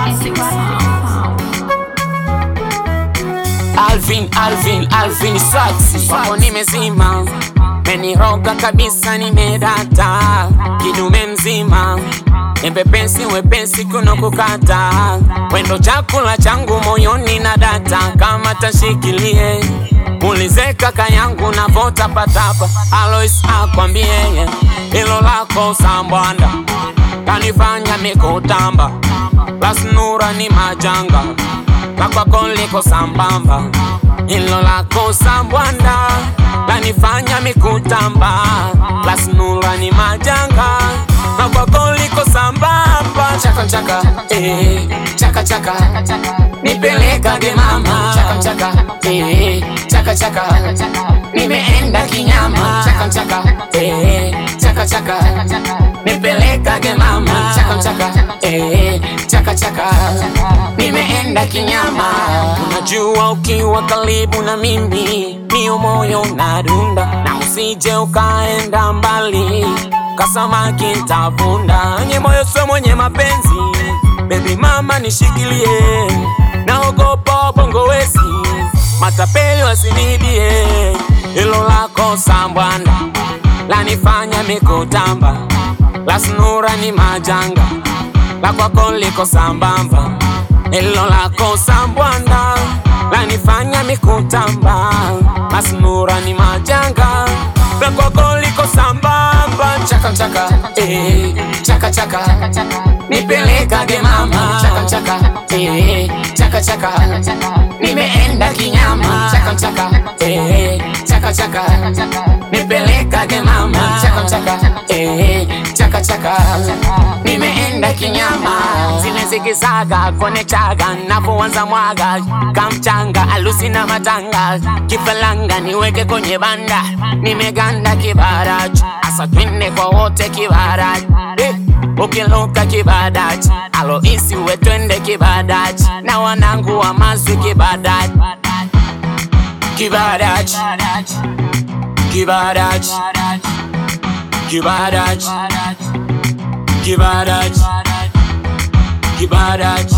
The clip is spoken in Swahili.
Classic sound. Alvin, Alvin, Alvin Saxi Wako nimezima Meniroga kabisa nimedata Kidume mzima Embepesi wepesi kuno kukata Wendo chakula changu moyoni na data Kama tashikilie Ulize kaka yangu na vota patapa Alois akwambie Ilo lako sambwanda Kanifanya mikutamba Lasnura ni majanga la kwako liko sambamba, hilo lako sambwanda lanifanya mikutamba, la snura ni majanga, la kwako liko sambamba, chaka chaka eh, chaka chaka nipelekage mama, chaka chaka eh, chaka chaka nimeenda kinyama, chaka chaka eh, chaka chaka nipelekage mama, chaka chaka eh, chaka chaka nimeenda kinyama. Unajua ukiwa karibu na mimi mio moyo unadunda, na usije ukaenda mbali kasamaki ntavunda. Nye moyo sio mwenye mapenzi, baby mama nishikilie, naogopa bongo wezi matapeli wasinibie, hilo lako sambwanda lanifanya mikutamba, la snura ni majanga la kwako liko sambamba, hilo lako sambwanda lanifanya mikutamba, masnura ni majanga, la kwako liko sambamba, chaka chaka eh, chaka chaka nipelekage mama, chaka chaka eh, chaka chaka nimeenda kinyama, chaka chaka eh, chaka chaka nipelekage mama, chaka chaka eh, chaka chaka nimeenda kinyama, zile zikisaga kone chaga napoanza mwaga kamchanga alusi na matanga kifalanga niweke kwenye banda nimeganda kibarachu asa twende kwa wote kibarachu eh, ukiluka kibadachi aloisi we twende kibadachi na wanangu wa mazwi kibadachi kibadachi kibadachi kibadachi kibadachi kibadachi